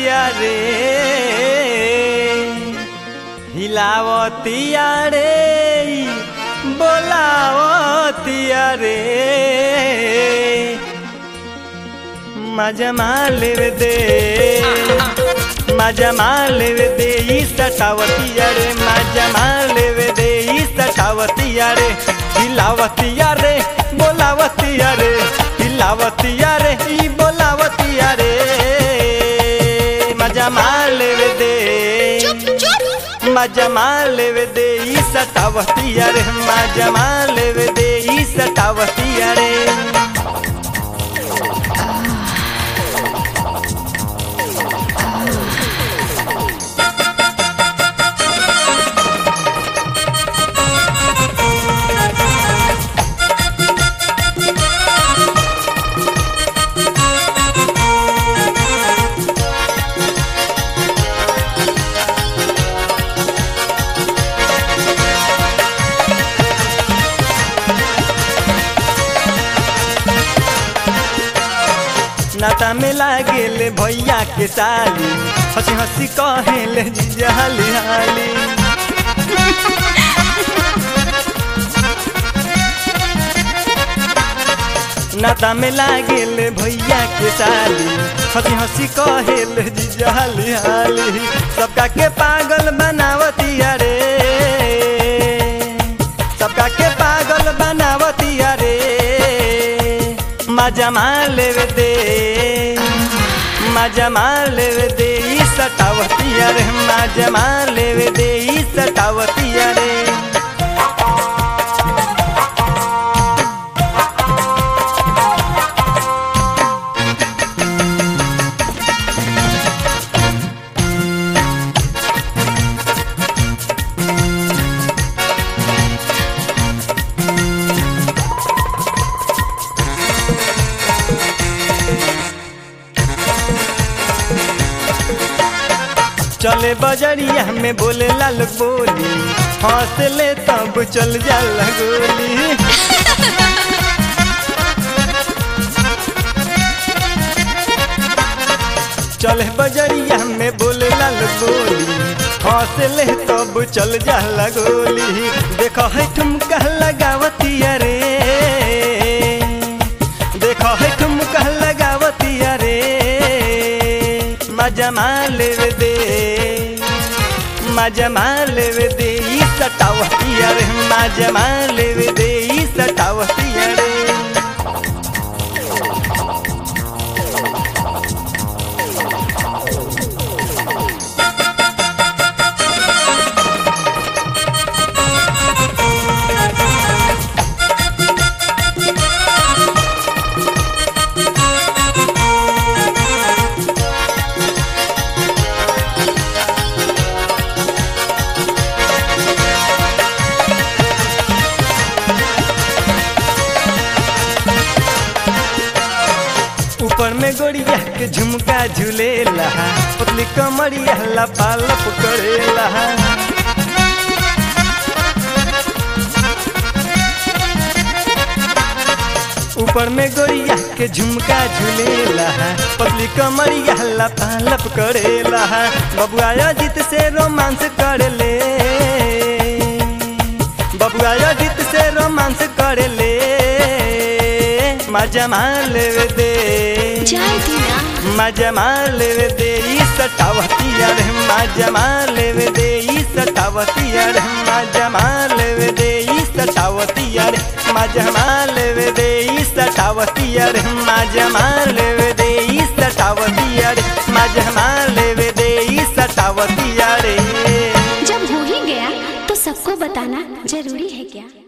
हिलावतिया रे हिलावतिया रे बोलावतिया रे मजा मालेव दे मजा मालेव दे ई सटावतिया रे मजा मालेव दे ई सटावतिया रे हिलावतिया रे बोलावतिया रे हिलावतिया रे ई बोलावतिया रे मजा मालेव दे मजा मालेव दे ई सटावतिया रे मजा मालेव दे ई सटावतिया रे नाता में लागेले भैया के साली हंसी हंसी कहेले जीजा हाली हाली नाता में लागेले भैया के साली हंसी हंसी कहेले जीजा हाली हाली सबका के पागल बनावतिया रे सबका के पागल बनावतिया रे मजा मालेव दे मजा मालेव दे ई सटावतिया रे मजा मालेव दे ई सटावतिया रे चले बजरिया में बोले लाल बोली हंस ले तब चल जाला गोली चले बजरिया में बोले लाल बोली हंस ले तब चल जाला गोली देखो है ठुमका लगावतिया रे देखो है ठुमका लगावतिया रे मजा मालेव दे मजा मालेव दे ई सटावतिया रे मजा मालेव दे ई सटावतिया रे ऊपर में गोड़िया के झुमका झूलेला पतली कमरिया लपा लप करेला ऊपर में गोड़िया के झुमका झूलेला पतली कमरिया लपा लप करेला बबुआ अजित से रोमांस कर ले बबुआ अजित से रोमांस कर ले मजा मालेव दे जाए दीना मजा मालेव दे ई सटावतिया रे मजा मालेव दे ई सटावतिया रे मजा मालेव दे ई सटावतिया रे मजा मालेव दे ई सटावतिया रे मजा मालेव दे ई सटावतिया रे मजा मालेव दे ई सटावतिया रे जब हो ही गया तो सबको बताना जरूरी है क्या